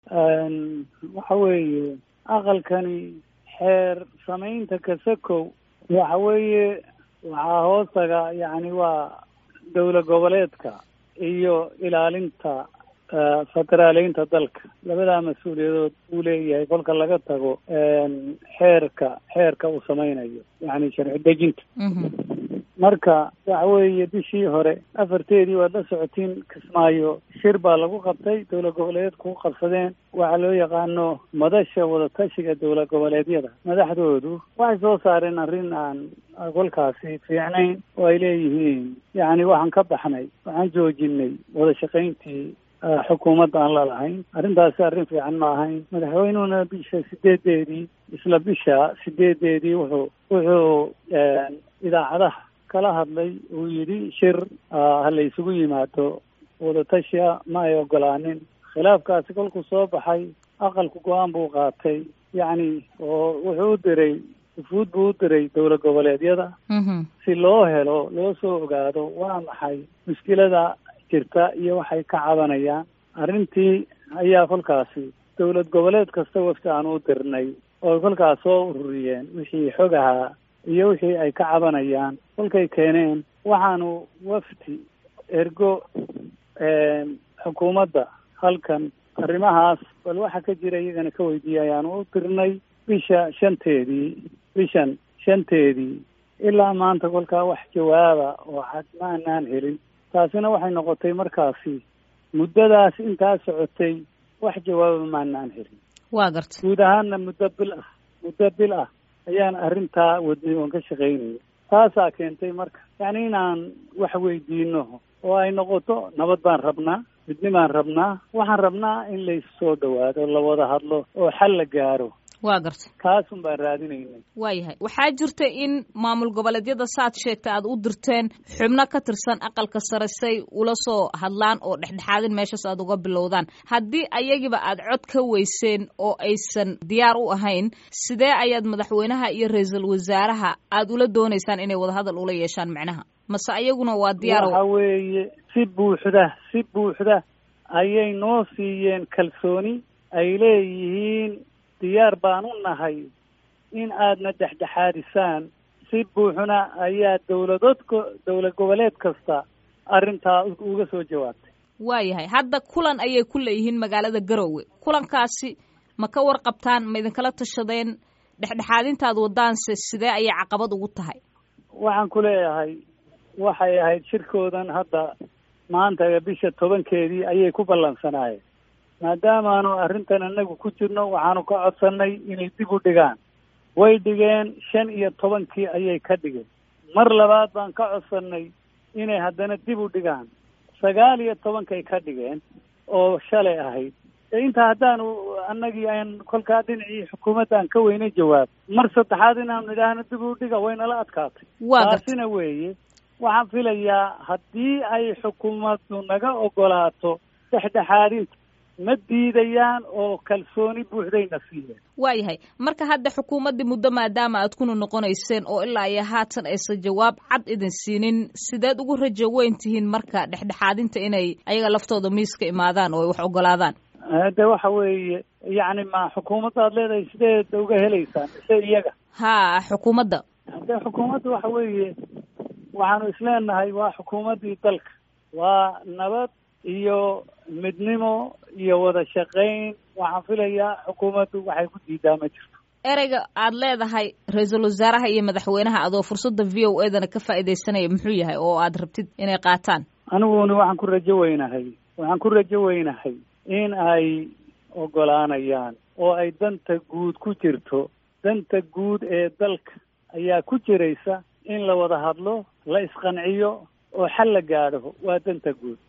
waxa weeye aqalkani xeer samaynta kasakow waxa weeye waxaa hoostaga yacni waa dowlad goboleedka iyo ilaalinta federaaleynta dalka labadaa mas-uuliyadood uu leeyahay kolka laga tago xeerka xeerka uu samaynayo yacni sharci dejinta marka waxa weeye bishii hore afarteedii waad la socotiin kismaayo shir baa lagu qabtay dowlad goboleedku ku qabsadeen waxaa loo yaqaano madasha wadatashiga dowlad goboleedyada madaxdoodu waxay soo saareen arrin aan kolkaasi fiicnayn oo ay leeyihiin yacni waxaan ka baxnay waxaan joojinay wada shaqayntii xukuumadda aan la lahayn arrintaasi arrin fiican ma ahayn madaxweynuhuna bisha sideedeedii isla bisha sideedeedii wuxuu wuxuu idaacadaha kala hadlay uu yidhi shir ha la isugu yimaado wadatashiya ma ay ogolaanin khilaafkaasi kolkuu soo baxay aqalku go-aan buu qaatay yacni oo wuxuu u diray ufuud buu u diray dowlad goboleedyada si loo helo loo soo ogaado waa maxay mushkilada jirta iyo waxay ka cabanayaan arrintii ayaa kolkaasi dowlad goboleed kasta wafti aan u dirnay oo kolkaas soo ururiyeen wixii xog ahaa iyo wixii ay ka cabanayaan kolkay keeneen waxaanu wafdi ergo xukuumadda halkan arrimahaas bal waxa ka jira iyagana ka weydiiyay ayaanu u dirnay bisha shanteedii bishan shanteedii ilaa maanta kolkaa wax jawaaba oo cad ma anaan helin taasina waxay noqotay markaasi muddadaas intaa socotay wax jawaaba maanaan helin waa garta guud ahaanna muddo bil ah muddo bil ah ayaan arrintaa wadnay oon ka shaqaynaya taasaa keentay marka yacni inaan wax weydiino oo ay noqoto nabad baan rabnaa midni baan rabnaa waxaan rabnaa in laysu soo dhawaado la wada hadlo oo xal la gaaro waa garta kaasun baan raadinaynay waayahay waxaa jirta in maamul goboleedyada saad sheegta aad u dirteen xubno ka tirsan aqalka sare say ula soo hadlaan oo dhexdhexaadin meeshaas aad uga bilowdaan haddii ayagiba aad cod ka weyseen oo aysan diyaar u ahayn sidee ayaad madaxweynaha iyo ra-iisul wasaaraha aad ula doonaysaan inay wadahadal ula yeeshaan micnaha mase ayaguna waa diyaar waxa weeye si buuxda si buuxda ayay noo siiyeen kalsooni ay leeyihiin diyaar baan u nahay in aadna dhexdhexaadisaan si buuxna ayaa dowladood dowlad goboleed kasta arrintaa uga soo jawaabtay waayahay hadda kulan ayay ku leeyihiin magaalada garowe kulankaasi ma ka warqabtaan ma idinkala tashadeen dhexdhexaadintaad wadaanse sidee ayay caqabad ugu tahay waxaan ku leeyahay waxay ahayd shirkoodan hadda maanta bisha tobankeedii ayay ku ballansanaayeen maadaamaanu arrintan inagu ku jirno waxaanu ka codsannay inay dib u dhigaan way dhigeen shan iyo tobankii ayay ka dhigeen mar labaad baan ka codsannay inay haddana dib u dhigaan sagaal iyo tobankay ka dhigeen oo shalay ahayd intaa haddaanu annagii aan kolkaa dhinacii xukuumadda aan ka weynay jawaab mar saddexaad inaanu idhaahno dib u dhiga waynala adkaatay taasina weeye waxaan filayaa haddii ay xukuumaddu naga ogolaato dhexdhexaadinta ma diidayaan oo kalsooni buuxdayna siiyeen waayahay marka hadda xukuumaddii muddo maadaama aad kuna noqonayseen oo ilaa iyo haatan aysan jawaab cad idin siinin sideed ugu rajo weyn tihiin marka dhexdhexaadinta inay ayaga laftooda miiska imaadaan oo ay wax ogolaadaan de waxa weeye yacni ma xukuumadda aad leedahay sideed uga helaysaan mise iyaga ha xukuumadda de xukuumadda waxa weeye waxaanu isleenahay waa xukuumaddii dalka waa nabad iyo midnimo iyo wada shaqayn waxaan filayaa xukuumaddu waxay ku diidaa ma jirto ereyga aad leedahay ra-iisul wasaaraha iyo madaxweynaha adoo fursadda v o edana ka faa'iidaysanaya muxuu yahay oo aad rabtid inay qaataan aniguna waxaan ku rajo weynahay waxaan ku rajo weynahay in ay ogolaanayaan oo ay danta guud ku jirto danta guud ee dalka ayaa ku jiraysa in la wada hadlo la isqanciyo oo xal la gaadho waa danta guud